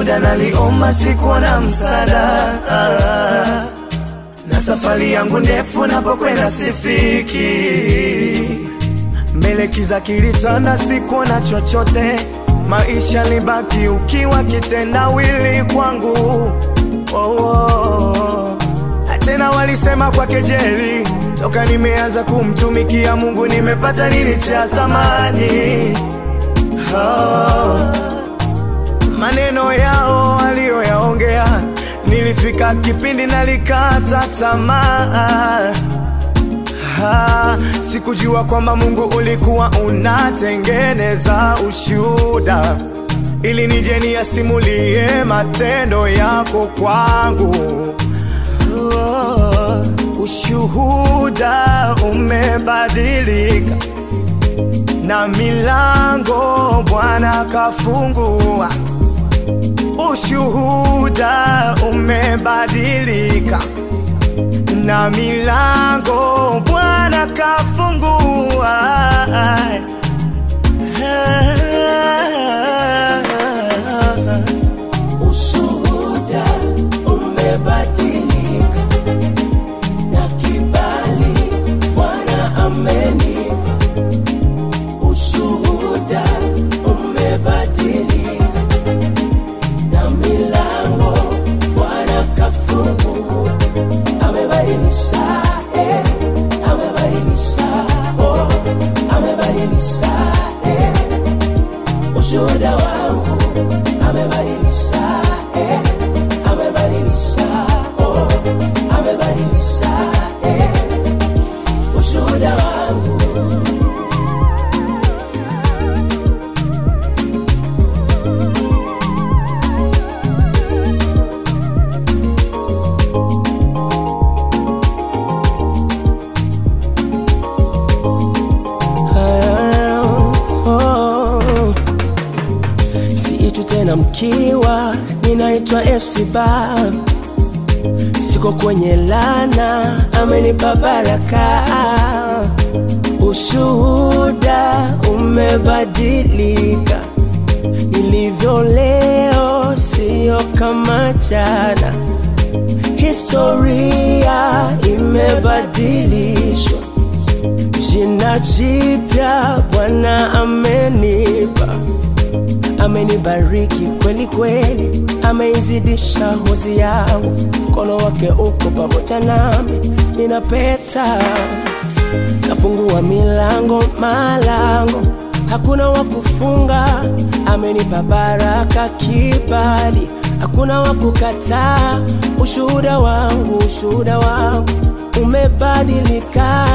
muda naliomba, sikuwa na msaada na safari yangu ndefu, napokwenda sifiki. Mbele kiza kilitanda, sikuwa na chochote, maisha libaki ukiwa kitendawili kwangu. Oh, oh. Tena walisema kwa kejeli, toka nimeanza kumtumikia Mungu nimepata nini cha thamani? Oh. Maneno yao aliyoyaongea, nilifika kipindi nalikata tamaa. Ha, sikujua kwamba Mungu ulikuwa unatengeneza ushuda ili nije niyasimulie matendo yako kwangu. Oh, ushuhuda umebadilika na milango Bwana kafungua. Ushuhuda umebadilika na milango Bwana kafungua. Ushuhuda umebadilika na kibali Bwana amenipa. Ushuhuda umebadilika na milango Bwana kafungua. Amebadilisha, eh, amebadilisha, oh, amebadilisha, eh, ushuhuda wangu amebadilisha, eh, amebadilisha, oh, amebadilisha, eh, ushuhuda wangu. oh. Siitu tena mkiwa, ninaitwa FC Bar. Siko kwenye lana, amenipa baraka. Ushuhuda umebadilika, nilivyo leo sio kama jana. Historia imebadilishwa, jina jipya Bwana amenipa amenibariki kweli kweli, ameizidisha hozi yangu, mkono wake uko pamoja nami, ninapeta kafungua milango malango, hakuna wa kufunga, amenipa baraka kibali, hakuna wa kukataa. Ushuhuda wangu, ushuhuda wangu umebadilika,